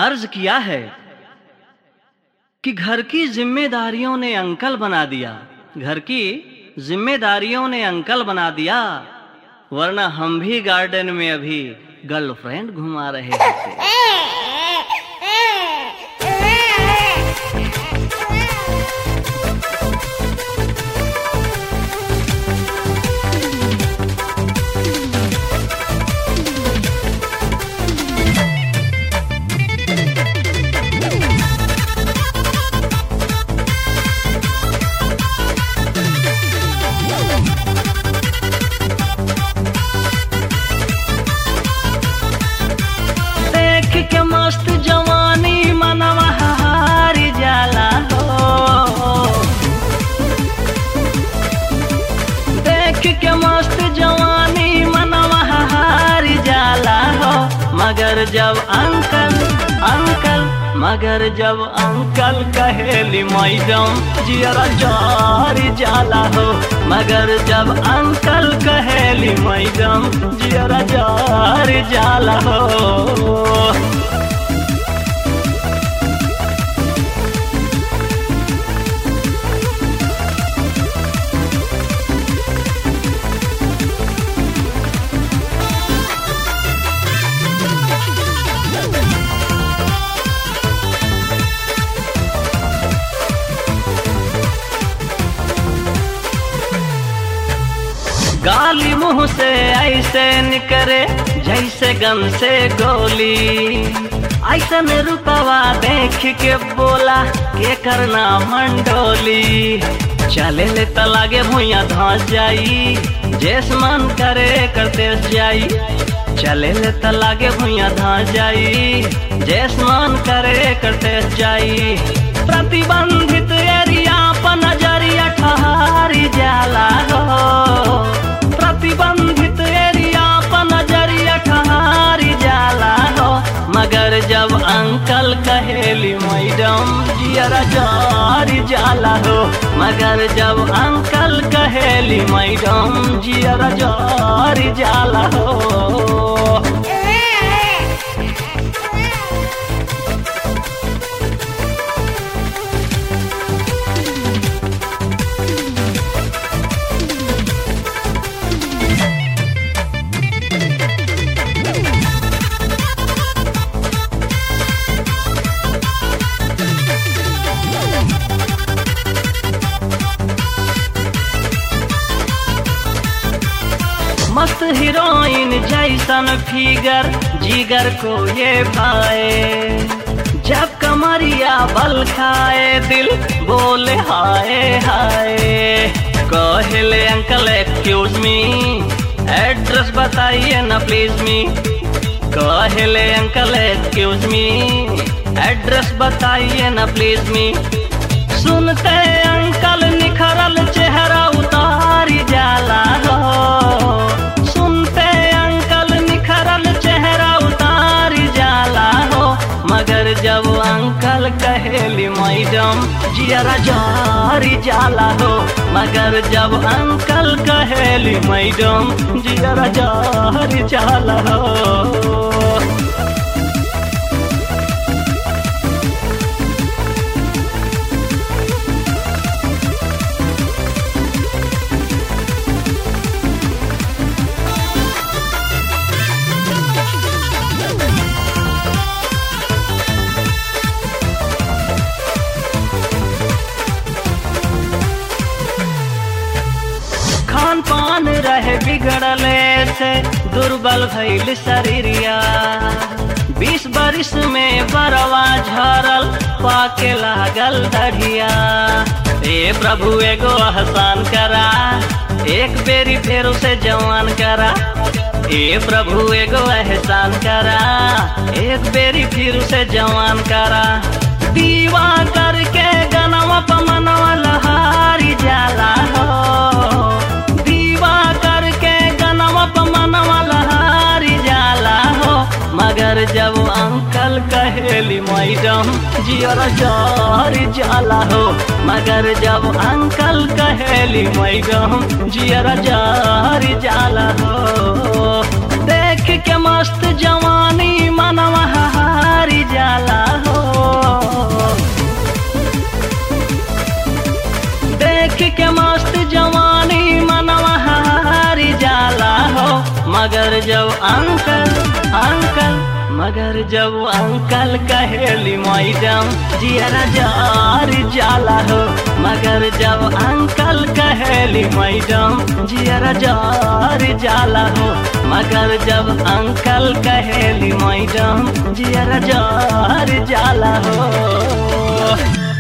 अर्ज किया है कि घर की जिम्मेदारियों ने अंकल बना दिया घर की जिम्मेदारियों ने अंकल बना दिया वरना हम भी गार्डन में अभी गर्लफ्रेंड घुमा रहे होते देख के मस्त जवानी मनवा हारी जाला हो देख के मस्त जवानी मनवा हारी जाला हो मगर जब अंकल अंकल मगर जब अंकल कहेली मैडम जियरा जारी जाला हो मगर जब अंकल कहेली मैडम जियरा जारी जाला हो गाली मुंह से ऐसे निकरे जैसे गन से गोली ऐसा में रुपवा देख के बोला के करना मंडोली चले ले त लागे भुइया धस जाई जेस मन करे करते जाई चले ले त लागे भुइया धस जाई जेस मन करे करते जाई प्रतिबंधित एरिया पर नजरिया ठहरी जाला हो प्रतिबंधित एरिया पर नजरिया ठहरी जाला हो मगर जब अंकल कहेली मैडम जियरा जारी जाला हो मगर जब अंकल कहेली मैडम जियरा जारी जाला हो मस्त हीरोइन जैसन फिगर जिगर को ये भाए जब कमरिया बल खाए दिल बोले हाय हाय कहले अंकल एक्सक्यूज मी एड्रेस बताइए ना प्लीज मी कहले अंकल एक्सक्यूज मी एड्रेस बताइए ना प्लीज मी सुनते अंकल निखरल चेहरा उतारी जाला हो सुनते अंकल निखरल चेहरा उतारी जाला हो मगर जब अंकल कहेली मैडम जियरा जारी जाला हो मगर जब अंकल कहेली मैडम जियरा जारी जाला हो खान पान रहे बिगड़ले से दुर्बल भइल शरीरिया बीस बरिस में बरवा झरल पाके लागल दढ़िया ए प्रभु एगो आसान करा एक बेरी फेर उसे जवान करा ए प्रभु एगो एहसान करा एक बेरी फिर उसे जवान करा दीवा करके गनवा पमनवा लहारी जाला हो दीवा करके गनवा पमनवा लहारी जाला हो मगर जब अंकल कहेली मैडम जियर जारी जाला हो मगर जब अंकल कहेली मैडम जियर जारी जाला हो देख के मस्त जवानी मनवा हारी जाला देख के मस्त जवानी मनवा हारी जाला हो मगर जब अंकल अंकल मगर जब अंकल कहेली मैडम जियरा जार जाला हो मगर जब अंकल कहेली मैडम जियरा जार जाला हो मगर जब अंकल कहेली मैडम जियरा जार जाला हो